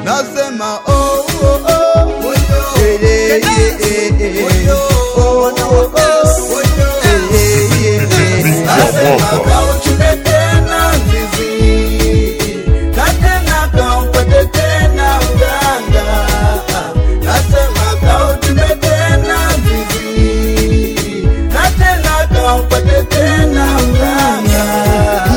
nasema oh, oh, oh. Eh, eh, eh, eh, eh. Oh, oh, oh. Eh, eh, eh, eh. Nasema kauchune tena mzizi na tena kaupate tena uganga nasema kauchune tena mzizi na tena kaupate tena uganga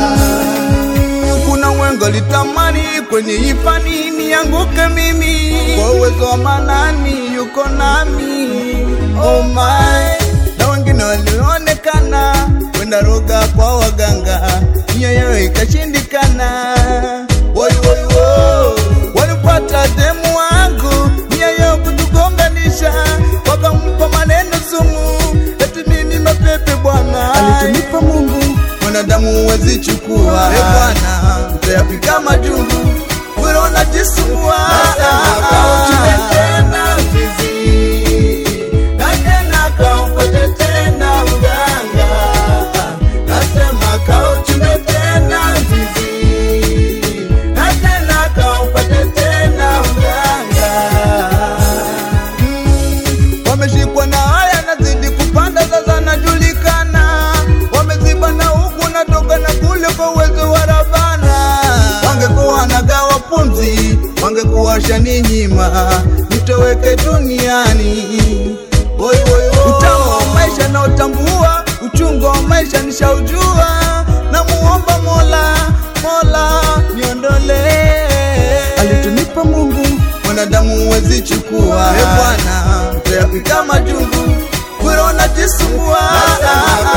kuna mwengo litamani kwenye ifani nianguke mimi kwa uwezo wa manani yuko nami oh my na wengine walionekana kwenda roga kwa waganga nyoyo ikashindikana woi woi wo walipata demu wangu nyoyo kutugonganisha wakampa maneno sumu eti mimi mapepe bwana alitunipa Mungu mwanadamu huwezi chukua e bwana utayapika majungu wewe unajisumbua tena mzizi na tena kaupate tena uganga nasema kauchume tena mzizi na tena kaupate tena uganga Mm, wameshikwa na haya nazidi kupanda sasa najulikana wameziba na huku natoka na kule kwa uwezo wa rabana wangekuwa nagawa pumzi wangekuwa shaninyima nitoweke duniani Oi, oi, oi. utamu wa maisha na utambua uchungu wa maisha nishaujua na muomba mola mola niondole alitunipa mungu mwanadamu huwezi chukua e bwana utayapika majungu bure unajisumbua